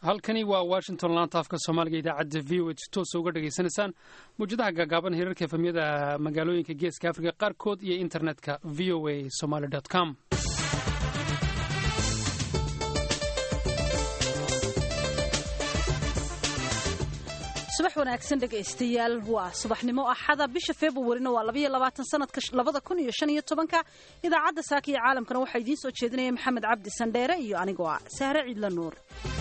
halkani waa washington laanta afka soomaaliga idaacadda v o h toosa uga dhegaysanaysaan mawjadaha gaagaaban hirarka efamyada magaalooyinka geeska afrika qaarkood iyo internetka v o a somaly com subax wanaagsan dhegaystayaal waa subaxnimo axada bisha februarina waa labaiyo labaatan sanadka labada kun iyo shan iyo tobanka idaacadda saaka iyo caalamkana waxaa idiin soo jeedinaya maxamed cabdi sandheere iyo anigoo ah sahre ciidla nuur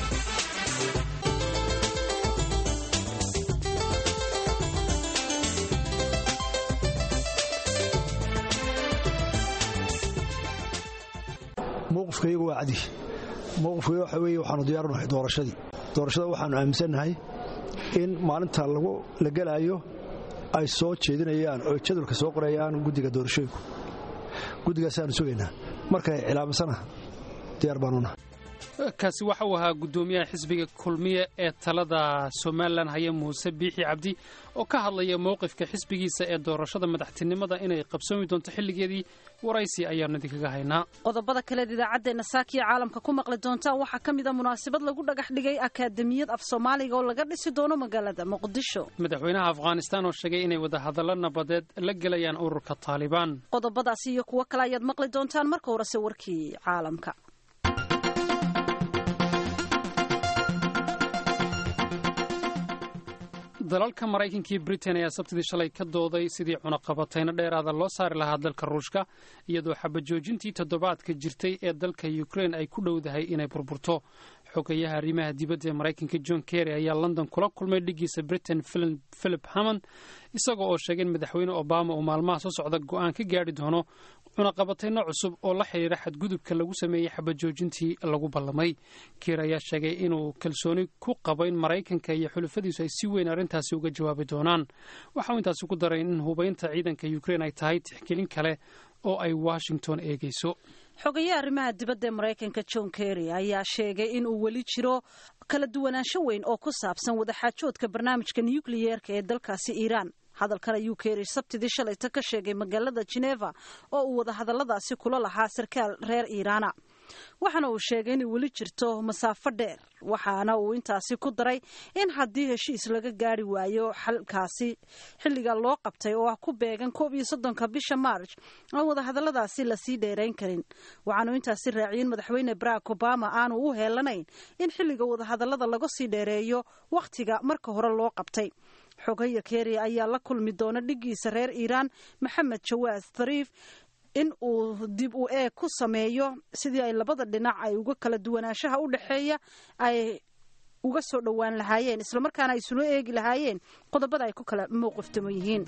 mowqifkaygu waa cadi mowqifkayga waxa weeye waxaanu diyaarinahay doorashadii doorashada waxaanu aaminsannahay in maalinta lagu la gelaayo ay soo jeedinayaan oo jadwalka soo qorayaan guddiga doorashooyinku guddigaasaanu sugaynaa markay cilaamisana diyaar baanunaha kaasi waxa uu ahaa guddoomiyaha xisbiga kulmiye ee talada somalilan haya muuse biixi cabdi oo ka hadlaya mowqifka xisbigiisa ee doorashada madaxtinimada inay qabsoomi doonto xilligeedii waraysi ayaanu idinkaga haynaa qodobada kaleed idaacaddeena saakiya caalamka ku maqli doontaan waxaa ka mid a munaasabad lagu dhagax dhigay akaademiyad af soomaaliga oo laga dhisi doono magaalada muqdisho madaxweynaha afghanistaan oo sheegay inay wadahadallo nabadeed la gelayaan ururka taalibaan qodobadaasi iyo kuwo kale ayaad maqli doontaan marka horese warkii caalamka dalalka maraykanka iyo britain ayaa sabtidii shalay ka dooday sidii cunaqabatayno dheeraada loo saari lahaa dalka ruushka iyadoo xabajoojintii toddobaadka jirtay ee dalka ukrein ay ku dhowdahay inay burburto xogayaha arrimaha dibadda ee maraykanka john kerry ayaa london kula kulmay dhigiisa britain philip hammond isaga oo sheegay in madaxweyne obama uu maalmaha soo socda go'aan ka gaadhi doono cunaqabatayno cusub oo la xidhiira xadgudubka lagu sameeyey xabajoojintii lagu ballamay kiir ayaa sheegay inuu kalsooni ku qabo in maraykanka iyo xulufadiisu ay si weyn arrintaasi uga jawaabi doonaan waxa uu intaasi ku daray in hubaynta ciidanka ukrein ay tahay tixgelin kale oo ay washington eegayso xogayaha arrimaha dibadda ee maraykanka john kerry ayaa sheegay in uu weli jiro kala duwanaansho weyn oo ku saabsan wadaxaajoodka barnaamijka nukliyeerka ee dalkaasi iiraan hadalkan ayuu keeri sabtidii shalayta ka sheegay magaalada geneva oo uu wadahadalladaasi kula lahaa sarkaal reer iiraana waxaana uu sheegay inay weli jirto masaafo dheer waxaana uu intaasi ku daray in haddii heshiis laga gaari waayo xalkaasi xilliga loo qabtay oo ah ku beegan koob iyo soddonka bisha maarj aan wadahadalladaasi lasii dheerayn karin waxaanu intaasi raaciyeen madaxweyne barack obama aanu u heelanayn in xilliga wadahadallada laga sii dheereeyo wakhtiga marka hore loo qabtay xogaya keriya ayaa la kulmi doona dhigiisa reer iiraan maxamed jawaas dhariif in uu dib u eeg ku sameeyo sidii ay labada dhinac ay uga kala duwanaanshaha u dhexeeya ay uga soo dhowaan lahaayeen islamarkaana ay isula eegi lahaayeen qodobada ay ku kala mowqiftamo yihiin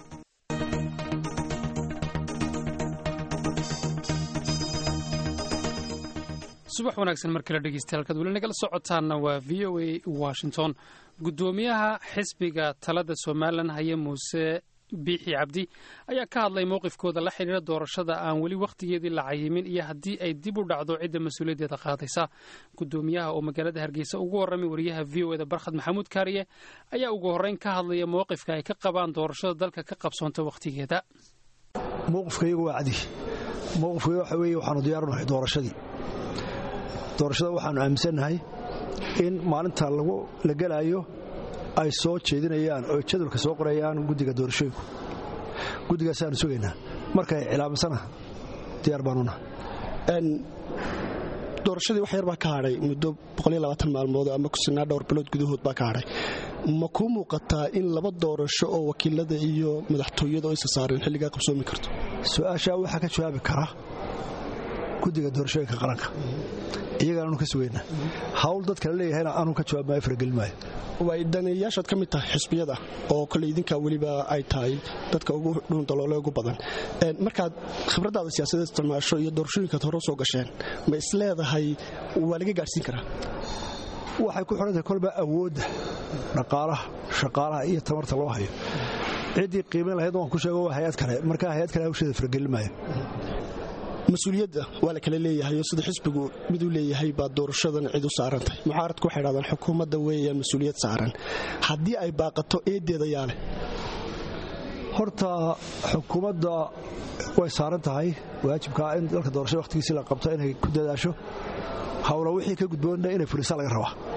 subax wanaagsan mar kale dhegeystayaal halkaad weli nagala socotaanna waa v o a washington guddoomiyaha xisbiga talada somalilan haya muuse biixi cabdi ayaa ka hadlay mowqifkooda la xidhiira doorashada aan weli wakhtigeedii la cayimin iyo haddii ay dib u dhacdo cidda mas-uuliyaddeeda qaadaysa guddoomiyaha oo magaalada hargeysa ugu warramay wariyaha v o eda barkhad maxamuud kaariye ayaa ugu horreyn ka hadlaya mowqifka ay ka qabaan doorashada dalka ka qabsoonta wakhtigeeda mowqifkaygu waa cadi mowqifkayga waxa weeye waxaanu diyaarinahay doorashadii doorashada waxaanu aaminsannahay in maalinta lagu la gelaayo ay soo jeedinayaan oo jadwalka soo qorayaan guddiga doorashooyinku guddigaasaanu sugaynaa markay cilaamisana diyaar baanunaha doorashadii wax yar baa ka hadhay muddo maalmood ama kusinaa dhowr bilood gudahood baa ka hadhay ma kuu muuqataa in laba doorasho oo wakiilada iyo madaxtooyada oo isa saareen xilligaa qabsoomi karto su-aashaa waxaa ka jawaabi kara guddiga doorashooyinka qaranka iyagaan anu ka sugaynaa hawl dadkala leeyahayna anuu ka jawaab maayo faragelin maayo way daneeyayaashaad ka mid tahay xisbiyada oo kole idinkaa weliba ay tahay dadka ugu dhuundaloole ugu badan markaad khibraddaada siyaasadeed isticmaasho iyo doorashooyinkaad hore soo gasheen ma isleedahay waa laga gaadhsiin karaa waxay ku xidhantahay kolba awoodda dhaqaalaha shaqaalaha iyo tamarta loo hayo ciddii qiimayn lahayd waan ku sheego waa hay-ad kale markaa hay-ad kale hawsheeda faragelin maayo mas-uuliyadda waa la kala leeyahay oo sida xisbigu miduu leeyahay baa doorashadan cid u saarantahay mucaaradku waxay dhahdaan xukuumadda weeyaan mas-uuliyad saaran haddii ay baaqato eedeeda yaale horta xukuumadda way saaran tahay waajibkaa in dalka doorashada wakhtigiisii la qabto inay ku dadaasho hawla wixii ka gudboonna inay furisa laga rabaa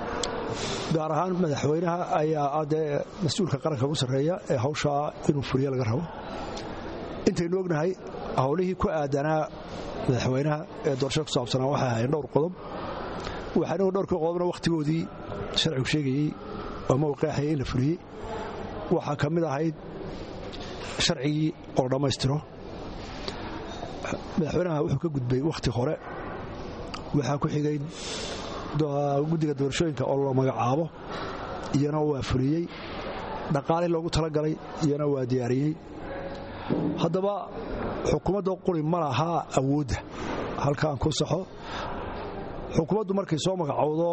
gaar ahaan madaxweynaha ayaa dee mas-uulka qaranka ugu sarreeya ee hawshaa inuu fuliyo laga rabo intaynu ognahay howlihii ku aadanaa madaxweynaha ee doorashada ku saabsanaa waxay ahaayeen dhowr qodob waxaana dhowrkii qodobna wakhtigoodii sharcigu sheegayey ama uu qeexayay in la fuliyey waxaa ka mid ahayd sharcigii oo dhammaystiro madaxweynaha wuxuu ka gudbay wakhti hore waxaa ku xigay guddiga doorashooyinka oo la magacaabo iyana waa fuliyey dhaqaalii loogu talagalay iyana waa diyaariyey haddaba xukuumadda quri ma lahaa awoodda halkaan ku saxo xukuumaddu markay soo magacowdo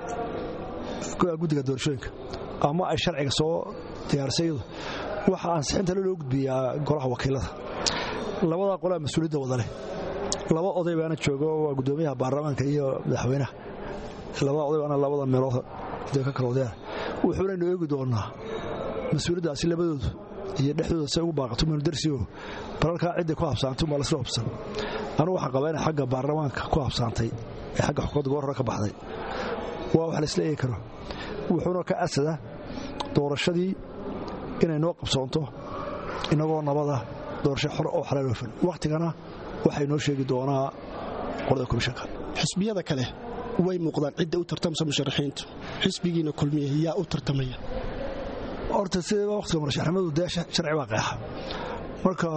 guddiga doorashooyinka ama ay sharciga soo diyaarsayadu waxaa ansixinta loo gudbiyaa golaha wakiilada labadaa qolaa mas-uuliyadda wada leh laba oday baana joogo waa guddoomiyaha baarlamaanka iyo madaxweynaha labada oday baana labada meelood de ka kala wadayaan wuxuunaynu eegi doonaa mas-uuliyaddaasi labadoodu iyo dhexdooda say ugu baaqato manu darsigo balalkaa cidday ku habsaantay umaa lasla habsan anugu waxaan qabaa inay xagga baarlamaanka ku habsaantay ee xagga xukuumadda goor hore ka baxday waa wax laisla eegi karo wuxuuna ka asada doorashadii inay noo qabsoonto innagoo nabada doorasho xor oo xalaal oofan wakhtigana waxay noo sheegi doonaa qolada komishanka xisbiyada kale way muuqdaan cidda u tartamsa musharaxiintu xisbigiina kulmiya yaa u tartamaya horta sida wakhtiga murashaxnimadu dee sharci baa qeexa marka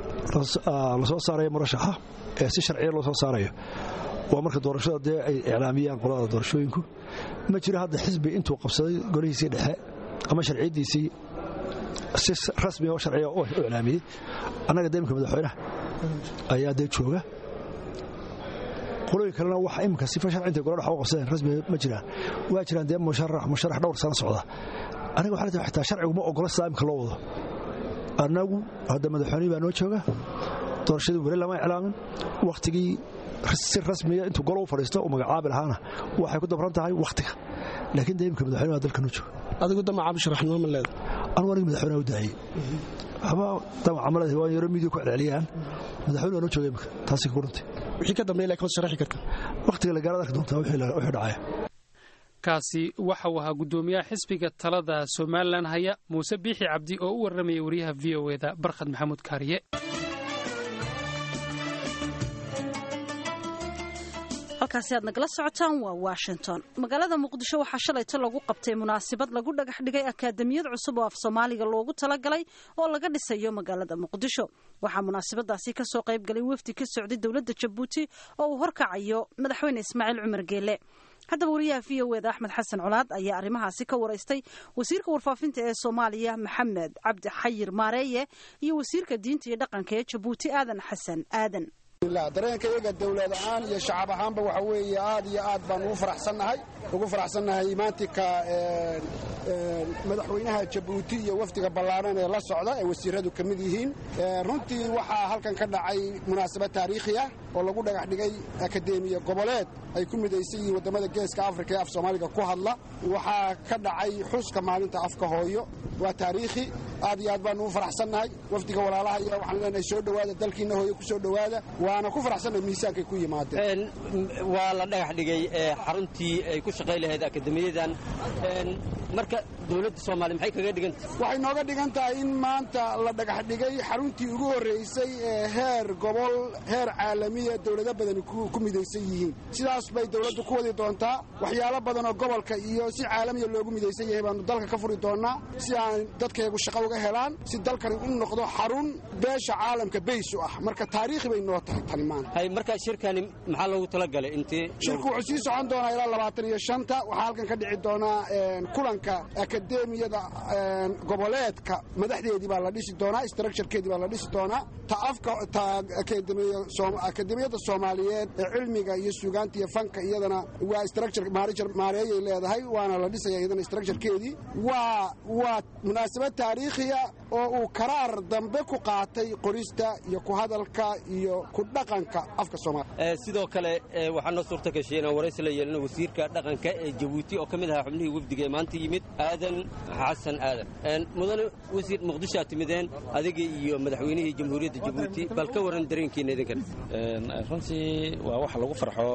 la soo saarayo murashaxa ee si sharciya loo soo saarayo waa marka doorashada dee ay iclaamiyaan qolada doorashooyinku ma jiro hadda xisbi intuu qabsaday golihiisii dhexe ama sharciyaddiisii si rasmi oo sharciya u iclaamiyey annaga deemka madaxweynaha ayaa dee jooga qolooyin kalena waxa imika sifa sharci intay gola dhex u qabsadeen rasmi ma jiraan waa jiraan dee musharax musharax dhowr sano socda aniga waxaa tahay xitaa sharcigu ma ogola sidaa imika loo wado annagu hadda madaxweynihii baa noo jooga doorashadii weli lama iclaamin wakhtigii si rasmiya intuu golo u fadhiisto uu magacaabi lahaana waxay ku dabran tahay wakhtiga laakiin dee imika madaxweyne baa dalka noo jooga adigu damaca musharaxnimo ma leeda anugu aniga madaxweynaha u daayey waxba damaca ma leedahay waa yaro midiya ku celceliyaan madaxweyne waa noo jooga imika taasi ka gurantay wixii ka dambeeya laakiin waad sharaxi karta wakhtiga la gaarad arki doontaa wixii dhacaya kaasi waxa uu ahaa guddoomiyaha xisbiga talada somalilan haya muuse biixi cabdi oo u warramaya wariyaha v o eda barkhad maxamuud kaariye halkaasi aad nagala socotaan waa washington magaalada muqdisho waxaa shalayto lagu qabtay munaasabad lagu dhagax dhigay akaadamiyad cusub oo af soomaaliga loogu talagalay oo laga dhisayo magaalada muqdisho waxaa munaasabadaasi kasoo qayb galay wafdi ka socday dowladda jabuuti oo uu horkacayo madaxweyne ismaaciil cumar geele haddaba wariyaha v o eda axmed xasan colaad ayaa arrimahaasi ka waraystay wasiirka warfaafinta ee soomaaliya maxamed cabdi xayir maareeye iyo wasiirka diinta iyo dhaqanka ee jabuuti aadan xasan aadan dareenka iyaga dowlad ahaan iyo shacab ahaanba waxa weeye aad iyo aad baan ugu faraxsannahay ugu faraxsannahay imaantika madaxweynaha jabuuti iyo wafdiga ballaaran ee la socda ee wasiiradu ka mid yihiin runtii waxaa halkan ka dhacay munaasabad taariikhi ah oo lagu dhagax dhigay akadeemiya goboleed ay ku midaysan yihiin waddamada geeska afrika ee af soomaaliga ku hadla waxaa ka dhacay xuska maalinta afka hooyo waa taariikhi aad iyo aad baanu u faraxsannahay wafdiga walaalaha iyo waxaan leenahay soo dhowaada dalkiinna hooyo ku soo dhowaada waana ku faraxsannahay miisaankay ku yimaadeen waa la dhagax dhigay xaruntii ay ku shaqay lahayd akademiyadan marka dowladda soomaaliya maxay kaga dhiganta waxay nooga dhigan tahay in maanta la dhagax dhigay xaruntii ugu horraysay ee heer gobol heer caalamiya dowlado badani ku midaysan yihiin sidaas bay dowladdu ku wadi doontaa waxyaalo badan oo gobolka iyo si caalamiya loogu midaysan yahay baanu dalka ka furi doonnaa si aan dadkayagu shaqo uga helaan si dalkani u noqdo xarun beesha caalamka bays u ah marka taariikhi bay noo tahay tani maanta marka shirkani maxaa loogu talagalay intii shirku wuxuu sii socon doonaa ilaa labaatan iyo shanta waxaa halkan ka dhici doonaa kulanka akademiyada goboleedka madaxdeedii baa la dhisi doonaa structurekeedii baa la dhisi doonaa ta afka ta akademiyada soomaaliyeed ee cilmiga iyo suugaanta iyo fanka iyadana waa structure maareeyay leedahay waana la dhisaya iyadana structurekeedii waa waa munaasabad taariikhiya oo uu karaar dambe ku qaatay qorista iyo ku hadalka iyo ku dhaqanka afka soomaaliya sidoo kale waxaa noo suurta gashay inaan waraysi la yeelino wasiirka dhaqanka ee jabuuti oo ka mid ahaa xubnihii wafdiga ee maanta yimid aadan xasan aadan mudane wasiir muqdishoad timideen adiga iyo madaxweynihii jamhuuriyadda jabuuti bal ka warran dareenkiina idinkan runtii waa wax lagu farxo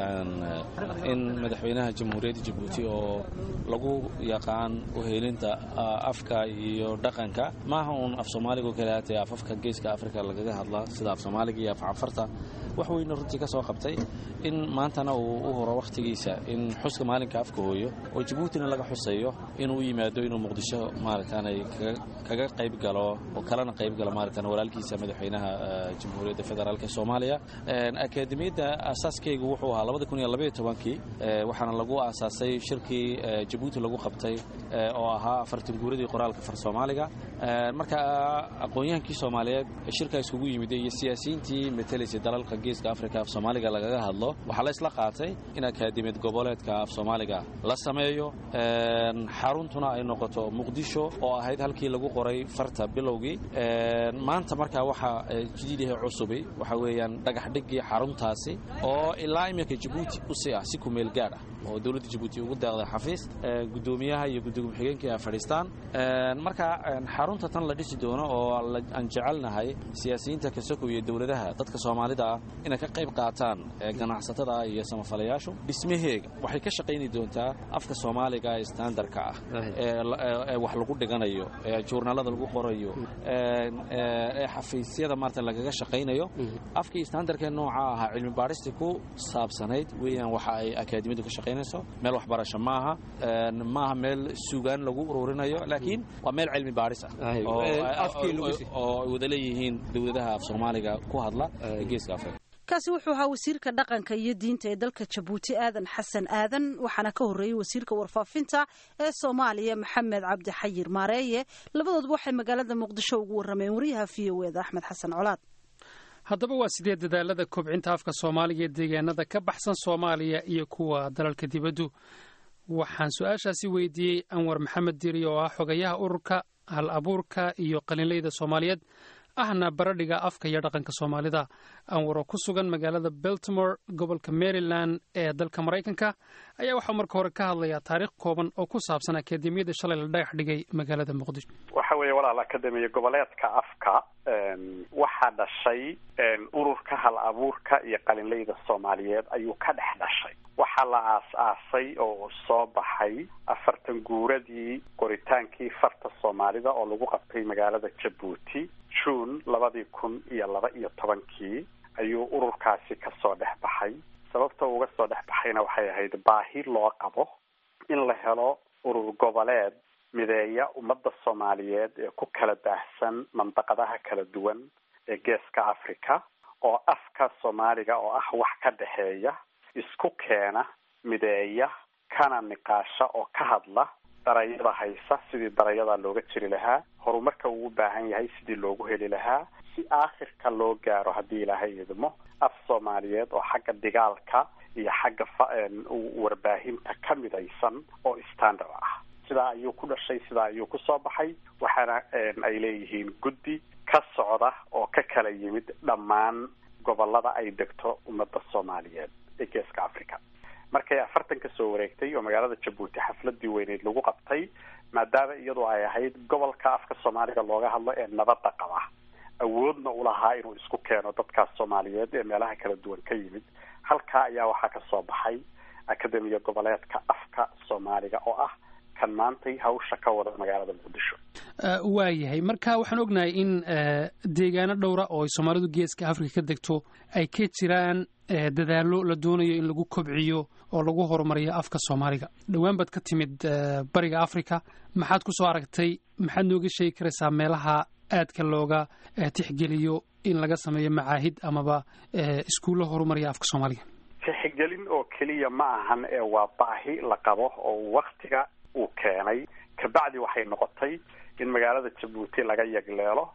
in madaxweynaha jamhuuriyadda jabuuti oo lagu yaqaan uheelinta afka iyo dhaqanka maaha uun af soomaaliga oo kale haatee afafka geeska afrika lagaga hadla sida af soomaaliga iyo af canfarta wax weyna runtii ka soo qabtay in maantana uu u horo wakhtigiisa in xuska maalinka afka hooyo oo jabuutina laga xusayo inuu u yimaado inuu muqdisho maaragtaanay kaga qayb galo oo kalena qayb galo maaragtaan walaalkiisa madaxweynaha jamhuuriyadda federaalk soomaaliya akaademiyadda aasaaskeygu wuxuu ahaa labada kun iyo labaiyo tobankii waxaana lagu aasaasay shirkii jabuuti lagu qabtay oo ahaa afartan guuradii qoraalka far soomaaliga marka aqoon-yahankii soomaaliyeed shirkaa iskugu yimid iyo siyaasiyiintii matelaysay dalalka geeska afrika af soomaaliga lagaga hadlo waxaa la isla qaatay in akaademiyad goboleedka af soomaaliga la sameeyo xaruntuna ay noqoto muqdisho oo ahayd halkii lagu qoray farta bilowgii maanta markaa waxaa jadiidaha cusubi waxa weeyaan dhagaxdhigii xaruntaasi oo ilaa iminka jabuuti usii ah si kumeel gaadh ah oo dowladda jabuuti ugu deeqday xafiis gudoomiyaha iyo gudoomiye xigeenkii ay fadhiistaan marka xarunta tan la dhisi doono oo aan jecelnahay siyaasiyiinta kasoko iyo dowladaha dadka soomaalida ah inay ka qayb qaataan ganacsatada iyo samafalayaashu dhismaheega waxay ka shaqayni doontaa afka soomaaliga ee standarka ah ee wax lagu dhiganayo ee journaalada lagu qorayo ee xafiisyada maarata lagaga shaqaynayo afkii standarka nooca ahaa cilmi baadhistii ku saabsanayd weeyaan waxa ay akaademiyadu ka shaqaynayso meel waxbarasho maaha maaha meel sugaan lagu ururinayo laakiin waa meel cilmi baadhis ah oo ay wada leeyihiin dowladaha af soomaaliga ku hadla ee geeska afrika kaasi wuxuu ahaa wasiirka dhaqanka iyo diinta ee dalka jabuuti aadan xasan aadan waxaana ka horreeyey wasiirka warfaafinta ee soomaaliya maxamed cabdi xayir maareeye labadooduba waxay magaalada muqdisho ugu warrameen wariyaha v o eda axmed xasan colaad haddaba waa sidee dadaalada kobcinta afka soomaaliga ee deegaanada ka baxsan soomaaliya iyo kuwa dalalka dibaddu waxaan su-aashaasi weydiiyey anwar maxamed diiri oo ah xogayaha ururka hal abuurka iyo qalinleyda soomaaliyeed ahna baradhiga afka iyo dhaqanka soomaalida anwar oo ku sugan magaalada beltimore gobolka maryland ee dalka maraykanka ayaa waxaa marka hore ka hadlayaa taariikh kooban oo ku saabsan akaademiyada shalay la dhagax dhigay magaalada muqdisho waxa weeye walaal akademiya goboleedka afka waxaa dhashay ururka hal abuurka iyo qalinleyda soomaaliyeed ayuu ka dhex dhashay waxaa la aas-aasay oo soo baxay afartan guuradii qoritaankii farta soomaalida oo lagu qabtay magaalada jabuuti june labadii kun iyo laba iyo tobankii ayuu ururkaasi kasoo dhex baxay sababta uga soo dhex baxayna waxay ahayd baahi loo qabo in la helo urur goboleed mideeya ummadda soomaaliyeed ee ku kala baahsan mandaqadaha kala duwan ee geeska africa oo afka soomaaliga oo ah wax ka dhexeeya isku keena mideeya kana niqaasha oo ka hadla darayada haysa sidii darayada looga jiri lahaa horumarka uu u baahan yahay sidii loogu heli lahaa si aakhirka loo gaaro haddii ilaahay idmo af soomaaliyeed oo xagga dhigaalka iyo xagga warbaahinta ka midaysan oo standard ah sidaa ayuu ku dhashay sidaa ayuu kusoo baxay waxaana ay leeyihiin guddi ka socda oo ka kala yimid dhammaan gobolada ay degto ummadda soomaaliyeed ee geeska africa markay afartan ka soo wareegtay oo magaalada jabuuti xafladii weyneyd lagu qabtay maadaama iyadu ay ahayd gobolka afka soomaaliga looga hadlo ee nabadda qaba awoodna ulahaa inuu isku keeno dadkaas soomaaliyeed ee meelaha kala duwan ka yimid halkaa ayaa waxaa ka soo baxay akademiya goboleedka afka soomaaliga oo ah kan maantay hawsha ka wada magaalada muqdisho waayahay marka waxaan ognahay in deegaano dhowra oo ay soomaalidu geeska afrika ka degto ay ka jiraan dadaallo la doonayo in lagu kobciyo oo lagu horumariyo afka soomaaliga dhowaan baad ka timid bariga africa maxaad ku soo aragtay maxaad nooga sheegi karaysaa meelaha aadka looga tixgeliyo in laga sameeyo macaahid amaba iskuullo horumariya afka soomaaliga tixgelin oo keliya ma ahan ee waa baahi la qabo oo waktiga uu keenay kabacdi waxay noqotay in magaalada jabuuti laga yagleelo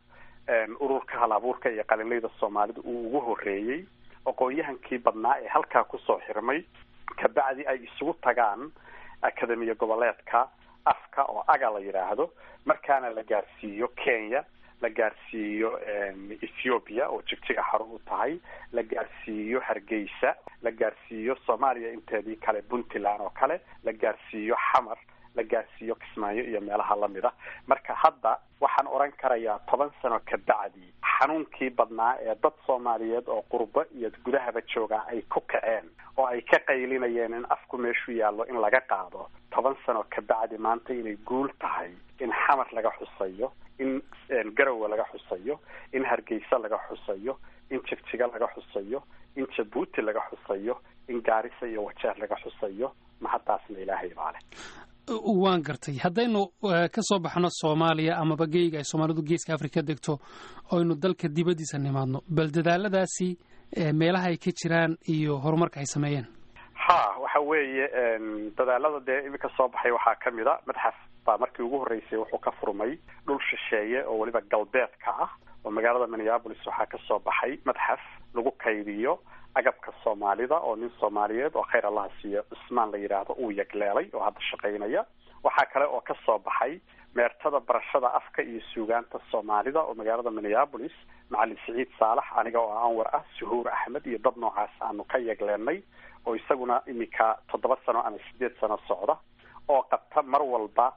ururka hal abuurka iyo qalinleyda soomaalida uu ugu horeeyey aqoon-yahankii badnaa ee halkaa kusoo xirmay kabacdi ay isugu tagaan akademiya goboleedka afka afka oo aga la yidhaahdo markaana la gaarsiiyo kenya la gaarsiiyo ethiopia oo jigjiga xarun u tahay la gaarsiiyo hargeysa la gaarsiiyo soomaaliya inteedii kale puntland oo kale la gaarsiiyo xamar la gaarsiiyo kismaayo iyo meelaha lamid a marka hadda waxaan odhan karayaa toban sano ka bacdi xanuunkii badnaa ee dad soomaaliyeed oo qurbo iyo gudahaba joogaa ay ku kaceen oo ay ka qaylinayeen in afku meeshu yaallo in laga qaado toban sano ka bacdi maanta inay guul tahay in xamar laga xusayo in garowe laga xusayo in hargeysa laga xusayo in jigjiga laga xusayo in jabuuti laga xusayo in gaarisa iyo wajeer laga xusayo mahaddaasna ilaahay baa leh waan gartay haddaynu ka soo baxno soomaaliya amaba geyga ay soomaalidu geeska afrika degto oynu dalka dibaddiisa nimaadno bal dadaaladaasi meelaha ay ka jiraan iyo horumarka ay sameeyeen ha waxa weeye dadaalada dee iminka soo baxay waxaa ka mid a madxaf baa markii ugu horreysay wuxuu ka furmay dhul shisheeye oo weliba galbeedka ah oo magaalada minneabolis waxaa ka soo baxay madxaf lagu kaydiyo agabka soomaalida oo nin soomaaliyeed oo khayr allaha siiyo cusmaan la yidhaahdo uu yagleelay oo hadda shaqaynaya waxaa kale oo ka soo baxay meertada barashada afka iyo suugaanta soomaalida oo magaalada minneabolis macalin siciid saalax aniga oo anwar ah suhuur axmed iyo dad noocaas aanu ka yagleenay oo isaguna iminka toddoba sano ama sideed sano socda oo qabta mar walba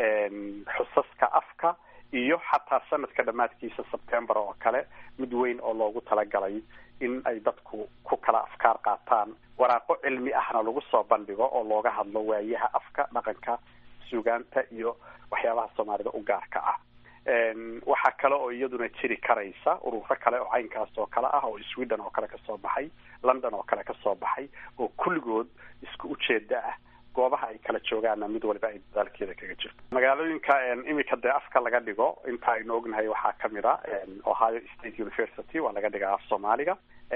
xusaska afka iyo xataa sanadka dhammaadkiisa sebtembar oo kale mid weyn oo loogu talagalay in ay dadku ku kala afkaar qaataan waraaqo cilmi ahna lagu soo bandhigo oo looga hadlo waayaha afka dhaqanka suugaanta iyo waxyaabaha soomaalida u gaarka ah waxaa kale oo iyaduna jiri karaysa ururo kale oo caynkaas oo kale ah oo sweden oo kale kasoo baxay london oo kale kasoo baxay oo kulligood isku ujeeda ah goobaha ay kala joogaanna mid waliba ay dadaalkeeda kaga jirto magaalooyinka iminka dee afka laga dhigo inta aynu ognahay waxaa kamid a ohio state university waa laga dhigaa af soomaaliga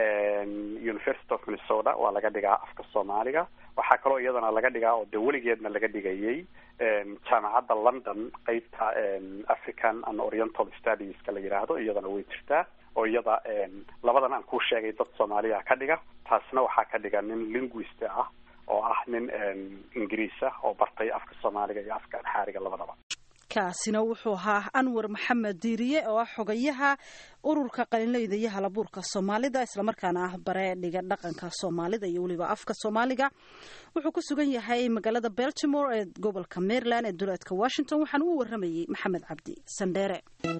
university of minnesota waa laga dhigaa afka soomaaliga waxaa kaloo iyadana laga dhigaa oo dee weligeedna laga dhigayay jaamacadda london qeybta african and oriental studieska la yidhaahdo iyadana way jirtaa oo iyada labadan aan kuu sheegay dad soomaaliya ka dhiga taasna waxaa ka dhiga nin linguist ah oo ah nin ingiriis ah oo bartay afka soomaaliga iyo afka anxaariga labadaba kaasina wuxuu ahaa anwar maxamed diiriye oo ah xogayaha ururka qalinleyda iyo halabuurka soomaalida islamarkaana ah bare dhiga dhaqanka soomaalida iyo weliba afka soomaaliga wuxuu ku sugan yahay magaalada beltimore ee gobolka maryland ee duleedka washington waxaana u waramayey maxamed cabdi sandheere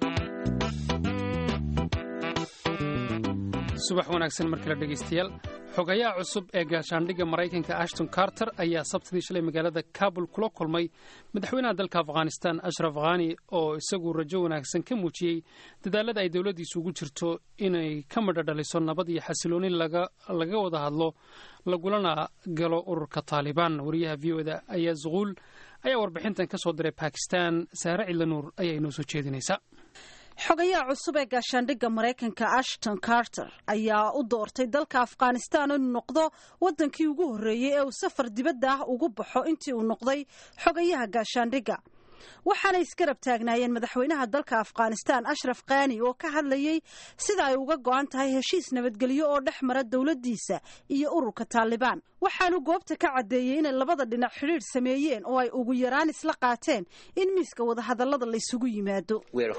subax wanaagsan mar kale dhegaystayaal xogayaha cusub ee gaashaandhigga maraykanka ashton carter ayaa sabtidii shalay magaalada kabul kula kulmay madaxweynaha dalka afghanistan ashraf khani oo isagu rajo wanaagsan ka muujiyey dadaalada ay dowladdiisu ugu jirto inay ka madho dhaliso nabad iyo xasilooni laga wada hadlo lagulana galo ururka taalibaan wariyaha v o da ayaa zuquul ayaa warbixintan ka soo diray bakistan saare cidlanuur ayaa inoo soo jeedinaysa xogayaha cusub ee gaashaandhigga maraykanka ashton carter ayaa u doortay dalka afghanistan inuu noqdo waddankii ugu horreeyey ee uu safar dibadda ah ugu baxo intii uu noqday xogayaha gaashaandhigga waxaana isgarab taagnaayeen madaxweynaha dalka afghanistan ashraf khani oo ka hadlayey sida ay uga go-an tahay heshiis nabadgelyo oo dhex mara dowladdiisa iyo ururka taalibaan waxaanu goobta ka caddeeyey inay labada dhinac xidhiidh sameeyeen oo ay ugu yaraan isla qaateen in miiska wadahadallada la isugu yimaado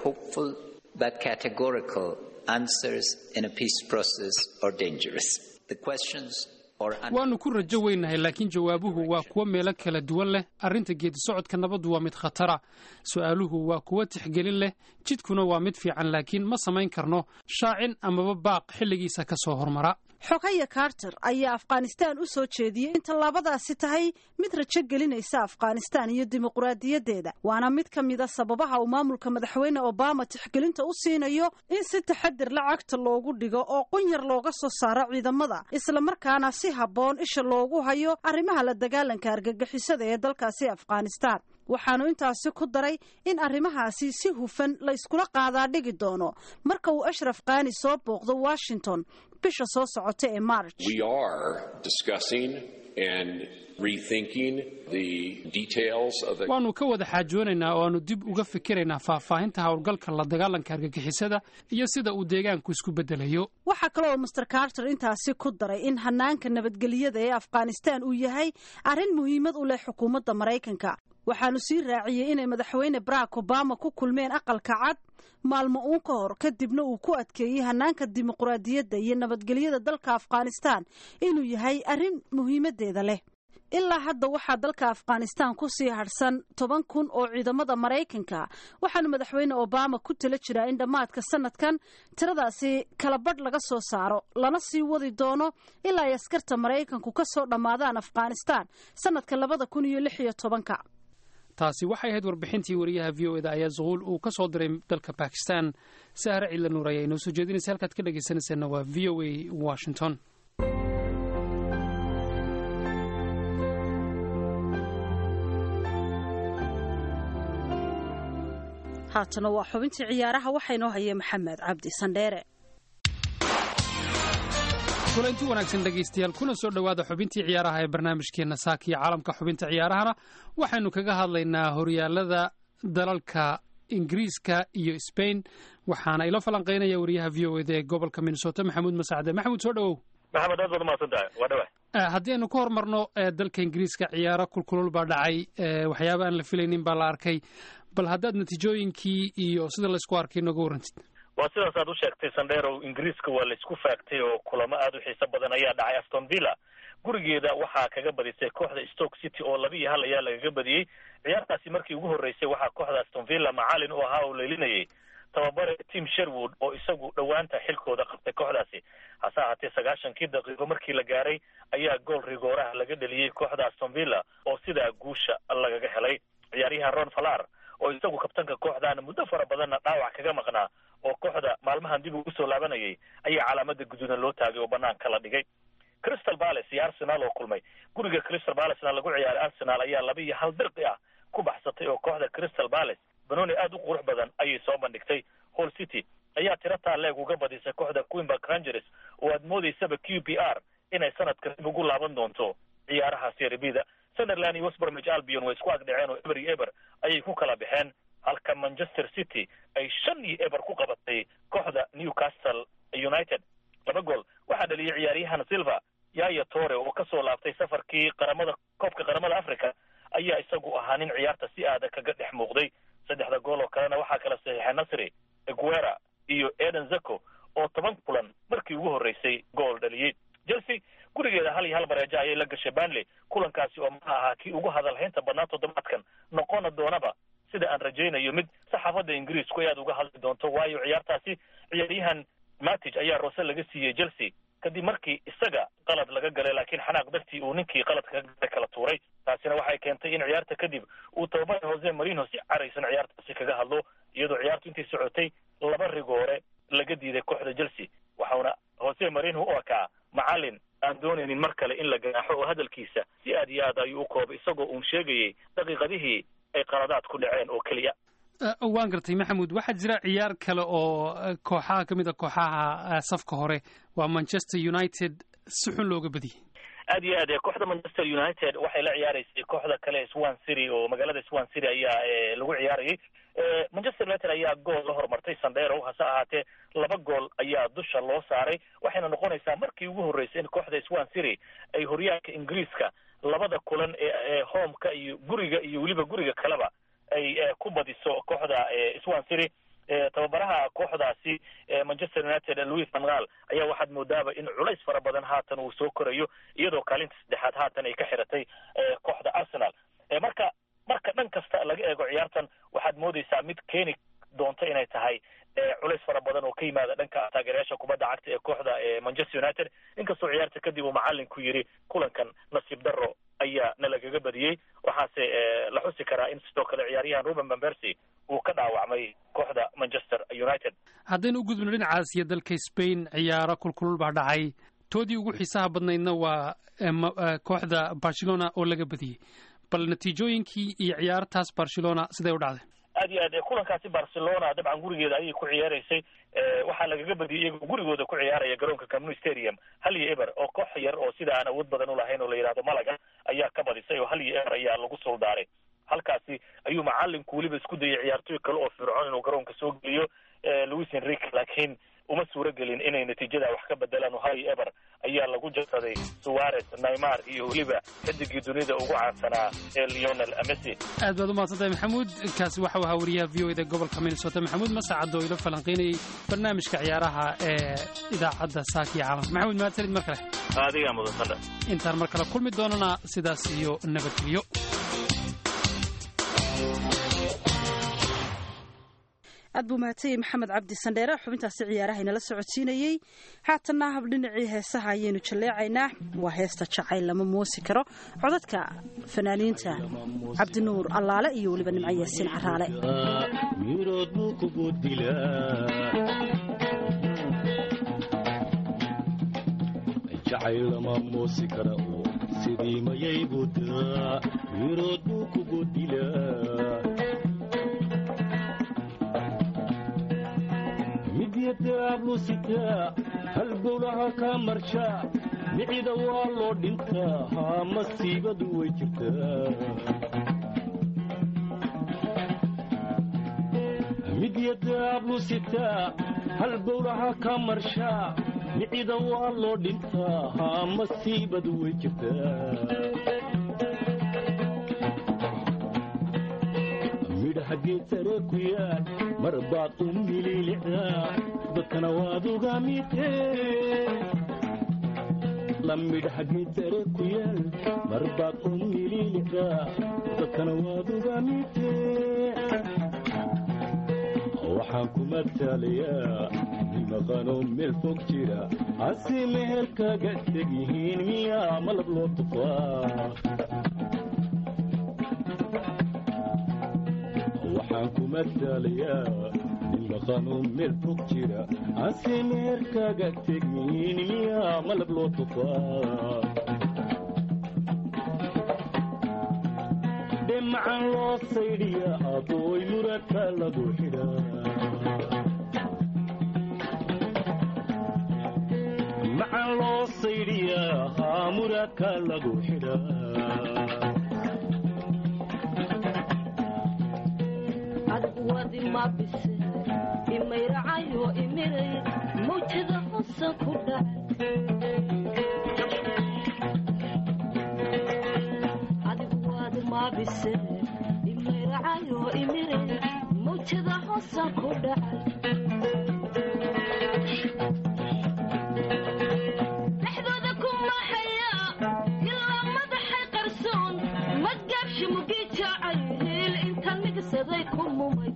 waannu ku rajo weynahay laakiin jawaabuhu waa kuwo meelo kala duwan leh arrinta geedi socodka nabaddu waa mid khatara su'aaluhu waa kuwo tixgelin leh jidkuna waa mid fiican laakiin ma samayn karno shaacin amaba baaq xilligiisa ka soo hormara xogaya carter ayaa afghanistan u soo jeediyey in tallaabadaasi tahay mid rajo gelinaysa afghanistan iyo dimuqraadiyaddeeda waana mid ka mida sababaha uu maamulka madaxweyne obama tixgelinta u siinayo in si taxadir lacagta loogu dhigo oo qunyar looga soo saaro ciidamada islamarkaana si habboon isha loogu hayo arrimaha la dagaalanka argagixisada ee dalkaasi afghanistan waxaanu intaasi ku daray in arrimahaasi si hufan la yskula qaadaa dhigi doono marka uu ashraf khani soo booqdo washington bisha soo socota ee march waannu ka wada xaajoonaynaa oo aanu dib uga fikiraynaa faahfaahinta howlgalka la dagaalanka argagixisada iyo sida uu deegaanku isku bedelayo waxaa kale oo master carter intaasi ku daray in hanaanka nabadgelyada ee afghanistan uu yahay arrin muhiimad u leh xukuumadda maraykanka waxaanu sii raaciyey inay madaxweyne barack obama ku kulmeen aqalka cad maalmo uun ka hor kadibna uu ku adkeeyey hanaanka dimuqraadiyadda iyo nabadgelyada dalka afghanistan inuu yahay arrin muhiimadeeda leh ilaa hadda waxaa dalka afghanistan ku sii hadhsan toban kun oo ciidamada maraykanka waxaana madaxweyne obama ku tala jiraa in dhammaadka sanadkan tiradaasi kala badh laga soo saaro lana sii wadi doono ilaa ay askarta maraykanku ka soo dhammaadaan afghanistan sanadka labada kun iyo lix iyo tobanka taasi waxay ahayd warbixintii wariyaha v o eda ayaa zuquul uu ka soo diray dalka bakistan sahre ciidla nuur ayaa inoo soo jeedinaysa halkaad ka dhegaysanayseena waa v o a washington haatana waa xubintii ciyaaraha waxaa inoo haya maxamed cabdi sandheere kulanti wanaagsan dhegaystayaal kuna soo dhowaada xubintii ciyaaraha ee barnaamijkeenna saaka iyo caalamka xubinta ciyaarahana waxaynu kaga hadlaynaa horyaalada dalalka ingiriiska iyo sbain waxaana ilo falanqaynaya wariyaha v o eda ee gobolka minnesota maxamuud masacde maxamuud soo dhowow maxamed aad baad umahadsan tahay waa dhawa haddii aynu ka hormarno dalka ingiriiska ciyaaro kulkulul baa dhacay waxyaaba aan la filaynin baa la arkay bal haddaad natiijooyinkii iyo sida laysku arkay nooga warrantid waa sidaas aad u sheegtay sandheerow ingiriiska waa laysku faagtay oo kulamo aada u xiiso badan ayaa dhacay aston villa gurigeeda waxaa kaga badisay kooxda stoke city oo laba iyo hal ayaa lagaga badiyey ciyaartaasi markii ugu horreysay waxaa kooxda aston villa macalin u ahaa oo leelinayay tababare tim sherwood oo isagu dhowaanta xilkooda qabtay kooxdaasi hase ahaatee sagaashankii daqiiqo markii la gaaray ayaa gool rigooraha laga dheliyey kooxda aston villa oo sidaa guusha lagaga helay ciyaaryahan ron falar oo isagu kabtanka kooxdaana muddo fara badanna dhaawac kaga maqnaa oo kooxda maalmahan dib ugu soo laabanayay ayaa calaamada guduudan loo taagay oo banaanka la dhigay crystal palace iyo arsenal oo kulmay guriga crystal palacena lagu ciyaaray arsenal ayaa laba iyo hal dirqi ah ku baxsatay oo kooxda crystal palace banooni aada u qurux badan ayay soo bandhigtay hall city ayaa tiro taaleeg uga badisay kooxda queenbark rangers oo aad moodaysaba q p r inay sanadka dib ugu laaban doonto ciyaaraha serbida sunderland iyo westbromich albion way isku agdhaceen oo eber iyo eber ayay ku kala baxeen halka manchester city ay shan iyo eber ku qabatay kooxda newcastle united laba gool waxaa dhaliyay ciyaaryahan silva yaya tore oo kasoo laabtay safarkii qaramada koobka qaramada africa ayaa isagu ahaa nin ciyaarta si aada kaga dhex muuqday saddexda gool oo kalena waxaa kala saxiixay nasri eguera iyo eden zeko oo toban kulan markii ugu horreysay gool dhaliyey chelsea gurigeeda hal iyo hal bareejo ayay la gashay banley kulankaasi oo maha ahaa kii ugu hadalhaynta badnaa toddobaadkan noqona doonaba sida aan rajaynayo mid saxaafadda ingiriisku ay aada uga hadli doonto waayo ciyaartaasi ciyaaryahan matig ayaa roose laga siiyey chelsea kadib markii isaga qalad laga galay laakiin xanaaq dartii uu ninkii qaladka ka galay kala tuuray taasina waxay keentay in ciyaarta kadib uu tababara jose marino si caraysan ciyaartaasi kaga hadlo iyadoo ciyaartu intay socotay laba rigoore laga diiday kooxda chelsea waxauna jose marino u ekaa macalin aan doonaynin mar kale in la ganaaxo oo hadalkiisa si aad iyo aad ayuu u koobay isagoo uun sheegayay daqiiqadihii ay qaladaad ku dhaceen oo keliya waan gartay maxamuud waxaa jira ciyaar kale oo kooxaha ka mid a kooxaha safka hore waa manchester united si xun looga badiyey aad iyo aad kooxda manchester united waxay la ciyaareysay kooxda kale swan city oo magaalada swan city ayaa lagu ciyaarayay manchester united ayaa gool la hormartay sandero hase ahaatee laba gool ayaa dusha loo saaray waxayna noqonaysaa markii ugu horreysay in kooxda swan city ay horyaalka ingiriiska labada kulan ee homeka iyo guriga iyo weliba guriga kaleba ay ku badiso kooxda swan city tababaraha kooxdaasi manchester united louis van gaal ayaa waxaad moodaaba in culays fara badan haatan uu soo korayo iyadoo kaalinta saddexaad haatan ay ka xiratay kooxda arsenal marka marka dhan kasta laga eego ciyaartan waxaad moodaysaa mid keeni doonto inay tahay culays fara badan oo ka yimaada dhanka taageerayaasha kubadda cagta ee kooxda manchester united inkastoo ciyaarta kadib uu macalinku yidhi kulankan nasiib darro ayaa na lagaga badiyey waxaase la xusi karaa in sidoo kale ciyaaryahan ruben bambercy uu ka dhaawacmay kooxda manchester united haddaynu u gudubno dhinacaas iyo dalka spain ciyaaro kulkulul baa dhacay toodii ugu xiisaha badnaydna waa kooxda barcelona oo laga badiyey bal natiijooyinkii iyo ciyaartaas barcelona siday u dhacday aad iyo aad kulankaasi barcelona dabcan gurigeeda ayay ku ciyaaraysay waxaa lagaga badiyey iyagoo gurigooda ku ciyaaraya garoonka camnu stadium hal iyo eber oo koox yar oo sida aan awood badan ulahayn oo la yidhahdo malaga ayaa ka badisay oo hal iyo eber ayaa lagu suldaaray halkaasi ayuu macalinku weliba isku dayay ciyaartooy kale oo fircoon inuu garoonka soo geliyo louis enrique laakiin uma suuro gelin inay natiijada wax ka bedelaan oo hal iyo eber ayaa lagu jarsaday suarez naymar iyo weliba xidigii dunida ugu caansanaa ee leonel messi aad baad u mahadsantahay maxamuud kaasi waxau ahaa wariyaha v o eda gobolka minnesota maxamuud masacad oo ila falanqaynayay barnaamijka ciyaaraha ee idaacadda saakiya caalamka maxamuud mahadsanid mar kale adigaa mudansana intaan mar kale kulmi doonana sidaas iyo nabadgelyo aad buu mahadsanyahy maxamed cabdi sandheere xubintaasi ciyaaraha inala socodsiinayey haatanna hab dhinacii heesaha ayaynu jalleecaynaa waa heesta jacayl lama moosi karo codadka fanaaniinta cabdinuur allaale iyo weliba nimco yaasiin caraale mirood buu kugu dilaa jacayl lama moosi kara oo sidii mayay budaa mirood buu kugu dilaa midyadaablusitaa halbowlaha kaa marshaa micida waa loo dhintaa haa masiibadu way jirtaa midyadaablusitaa halbowlaha kaa marshaa micida waa loo dhintaa haa masiibadu way jirtaa midhaha geed sare ku yaal mar baad u mililicdaa dadkana waad uga midee la midhaha geed sare ku yaal mar baad u mililicdaa dadkana waad uga midee waxaan ku matalayaa nimaqanoo meel fog jira hase meherkaga teg yihiin miyaa malab loo tufaa waxaan ku matalayaa nimaqanoo meel fog jira hase meherkaga teg yihiin miyaa malab loo tufaa dhemacan loo saydhiya abooy muradka lagu xidhaa macan loo saydhiyaa haa muradka lagu xidhaa adwadi mabise imayracayo imiray mawjada hosa ku dhacay mabise imayracayo imiray mawjada hosa ku dhacay dhexdooda ku maxaya ilaa madaxay qarsoon madgaabshi mugii jaacay hiil intaan migsaday ku mumay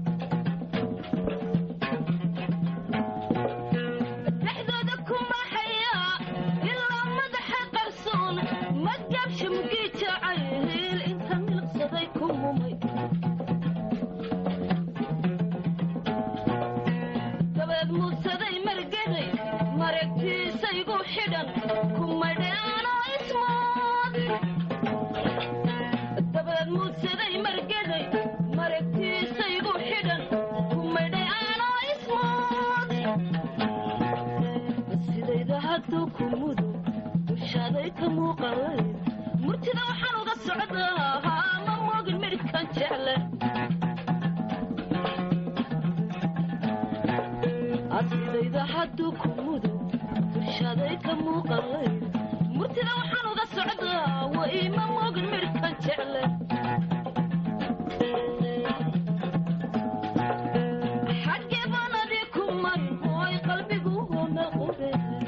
dhexdooda ku maxaya ilaa madaxay qarsoon madgaabshi mugii jaacay hiil intaan milqsaday ku mumay dabeed muusaday margaday maragtiisaygu xidhan kumadheano ismood dabeed muusaday margaday maragtiisaygu xidhan kumadheano ismood sidayda hadduu ku mudo dushaaday ka muuqalay murtida waxaan uga socdaa haa ma moogin midhkan jecle asidayda hadduu ku mudo dushaaday ka muuqalay murtida waxaan uga socdaa wa iima moogin midhkan jecle xaggee baan adii ku marin hooy qalbigu hoona qube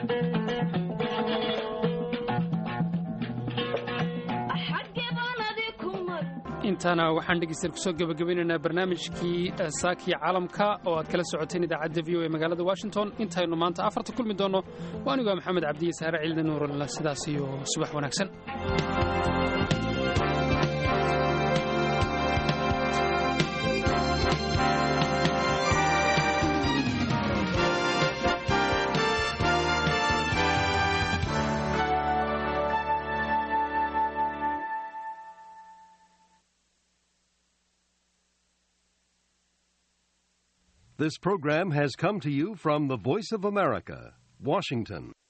xaggee baan adii ku marin intaana waxaan dhegeystayaal kusoo gebagabaynaynaa barnaamijkii saakiya caalamka oo aad kala socoteen idaacadda v o ee magaalada washington intaynu maanta afarta kulmi doonno waa anigoo maxamed cabdiye saare cilda nuuralla sidaas iyo subax wanaagsan This program has come to you from the Voice of America, Washington.